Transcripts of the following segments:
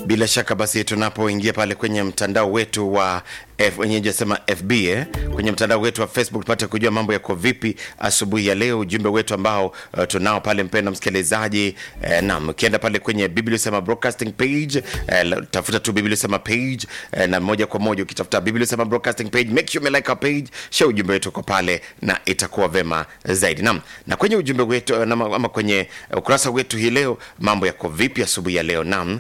Bila shaka basi, tunapoingia pale kwenye mtandao wetu wa F, wenyewe sema FB eh, kwenye mtandao wetu wa Facebook tupate kujua mambo yako vipi asubuhi ya leo. Ujumbe wetu ambao uh, tunao pale, mpendwa msikilizaji eh, naam, ukienda pale kwenye Biblia sema broadcasting page eh, tafuta tu Biblia sema page eh, na moja kwa moja ukitafuta Biblia sema broadcasting page, make sure you like our page, share ujumbe wetu uko pale na itakuwa vema zaidi. Naam, na kwenye ujumbe wetu na, ama kwenye ukurasa wetu hii leo mambo yako vipi asubuhi ya leo? Naam,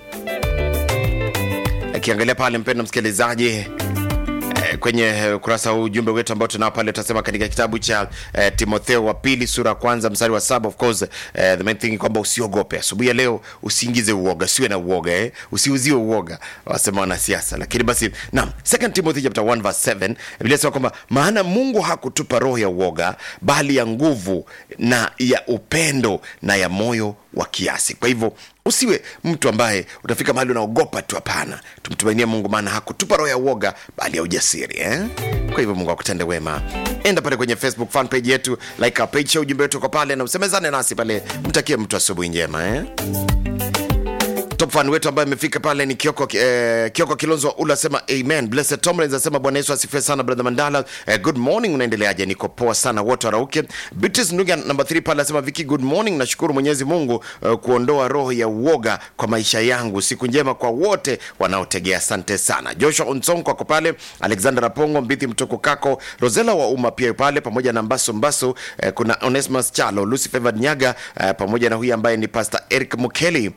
akiangalia pale mpendwa msikilizaji kwenye ukurasa huu ujumbe wetu ambao tunao pale utasema katika kitabu cha eh, Timotheo wa pili sura ya kwanza mstari wa saba of course eh, the main thing kwamba usiogope asubuhi ya leo, usiingize uoga, siwe na uoga eh, usiuziwe uoga, wasema wanasiasa. Lakini basi naam, second Timothy chapter 1 verse 7 Biblia inasema kwamba maana Mungu hakutupa roho ya uoga, bali ya nguvu na ya upendo na ya moyo wa kiasi. Kwa hivyo usiwe mtu ambaye utafika mahali unaogopa tu. Hapana, tumtumainie Mungu, maana hakutupa roho ya uoga bali ya ujasiri eh? Kwa hivyo Mungu akutende wema. Enda pale kwenye Facebook fan page yetu, like our page, share ujumbe wetu uko pale na usemezane nasi pale. Mtakie mtu asubuhi njema eh? top fan wetu ambaye amefika pale ni Kioko, eh, Kioko Kilonzo ula asema amen. Blessed Tomlins asema Bwana Yesu asifiwe sana brother Mandala. Eh, good morning, unaendeleaje? Niko poa sana, wote warauke. Beatrice Nuga number 3 pale asema Viki, good morning, nashukuru Mwenyezi Mungu eh, kuondoa roho ya uoga kwa maisha yangu. Siku njema kwa wote wanaotegea, asante sana. Joshua Onsonko ako pale, Alexander Apongo Mbithi Mtoko Kako, Rosela wa umma pia pale pamoja na Mbaso Mbaso. Eh, kuna Onesmus Chalo, Lucy Favored Nyaga eh, pamoja na huyu ambaye ni Pastor Eric Mukeli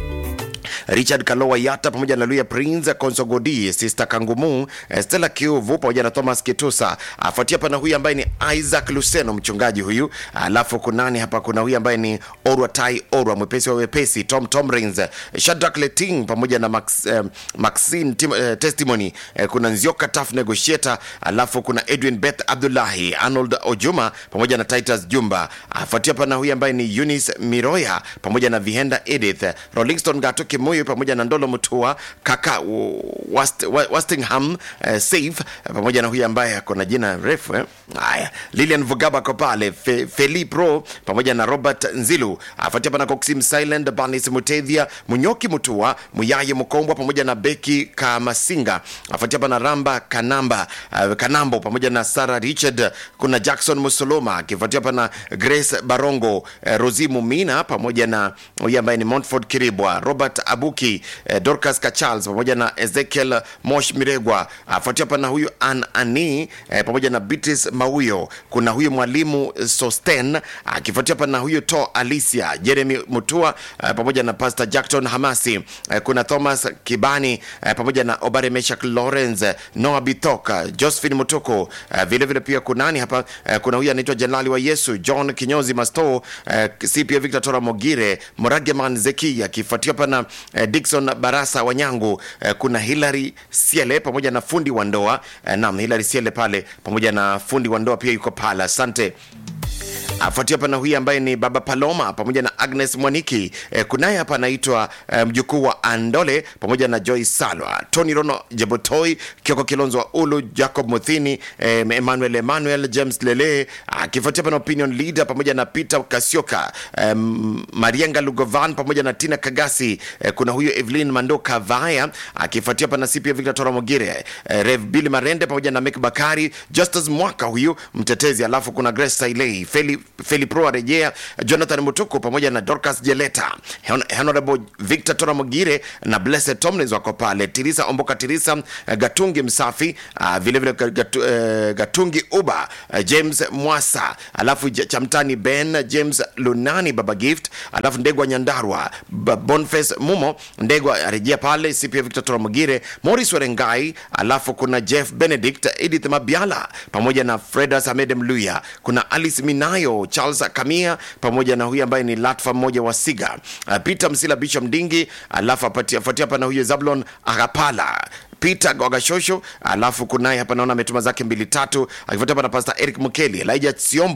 Richard Kalowa Yata pamoja na Luya Prince Konsogodi, Sister Kangumu, Stella Kiuvu pamoja na Thomas Kitusa. Afuatia pana huyu ambaye ni Isaac Luseno, mchungaji huyu. Alafu kunani hapa, kuna huyu ambaye ni Orwa Tai Orwa, mwepesi wa wepesi, Tom Tomrins, Shadrack Leting pamoja na Max, eh, Maxine Tim, eh, Testimony. Eh, kuna Nzioka Tough Negotiator. Alafu kuna Edwin Beth Abdullahi, Arnold Ojuma pamoja na Titus Jumba. Afuatia pana huyu ambaye ni Eunice Miroya pamoja na Vihenda Edith, Rollingston Gato Kimuyu pamoja na Ndolo Mutua kaka Wast, Wastingham uh, Safe pamoja na huyu ambaye ako na jina refu eh? Haya, Lilian Vugaba ko pale, Fe, Feli Pro pamoja na Robert Nzilu, afuatia pana Coxim Silent, Banis Mutethia, Munyoki Mutua, Muyaye Mukombwa pamoja na Beki Kamasinga, afuatia pana Ramba Kanamba uh, Kanambo pamoja na Sarah Richard, kuna Jackson Musoloma, akifuatia pana Grace Barongo, uh, Rosi Mumina pamoja na huyu ambaye ni Montford Kiribwa, Robert Abuki, eh, Dorcas Kachals pamoja na Ezekiel Mosh Miregwa, afuatia pana huyu An Ani eh, pamoja na Beatrice Mauyo. Kuna huyu mwalimu Sosten akifuatia pana huyu To Alicia, Jeremy Mutua eh, pamoja na Pastor Jackson Hamasi eh, kuna Thomas Kibani eh, pamoja na Obare Meshak Lawrence, Noah Bitoka, Josephine Mutuko eh, vile vile pia kunani hapa eh, kuna huyu anaitwa Jenerali wa Yesu John Kinyozi Masto eh, CPA Victor Tora Mogire, Morageman Zeki akifuatia pana eh, Dickson Barasa Wanyangu eh, kuna Hilary Siele pamoja na fundi wa ndoa eh, naam Hilary Siele pale pamoja na fundi wa ndoa pia yuko pale, asante afuatia hapa na huyu ambaye ni baba Paloma pamoja na Agnes Mwaniki. E, kunaye hapa anaitwa e, mjukuu wa Andole pamoja na Joy Salwa, Tony Rono Jebotoi, Kioko Kilonzo wa Ulu, Jacob Muthini, e, Emmanuel Emmanuel, James Lele, akifuatia hapa na opinion leader pamoja na Peter Kasioka, e, Marienga Lugovan pamoja na Tina Kagasi. E, kuna huyu Evelyn Mandoka Vaya akifuatia hapa na CPA Victor Toramogire, e, Rev Billy Marende pamoja na Mek Bakari, Justus Mwaka huyu mtetezi, alafu kuna Grace Sailei, Feli Feli Pro arejea, Jonathan Mutuku pamoja na Dorcas Jeleta, Honorable Victor Toramogire na Blessed Tomlins wako pale, Tirisa Omboka, Tirisa Gatungi Msafi, uh, vile vile gatu, uh, Gatungi Uba, uh, James Mwasa, alafu Chamtani Ben, James Lunani, Baba Gift, alafu Ndegwa Nyandarwa, Boniface Mumo, Ndegwa arejea pale, CPA Victor Toramogire, Morris Werengai, alafu kuna Jeff Benedict, Edith Mabiala pamoja na Fredas Ahmed Mluya, kuna Alice Minayo Charles Kamia pamoja na huyu ambaye ni Latfa mmoja wa Siga, uh, Peter Msila Bishop Mdingi, alafu afuatia hapa na huyu Zablon Agapala Peter Gwagashosho, alafu kunaye hapa naona ametuma zake mbili tatu, akifuatia hapa na Pastor Eric Mukeli, Elijah Siombo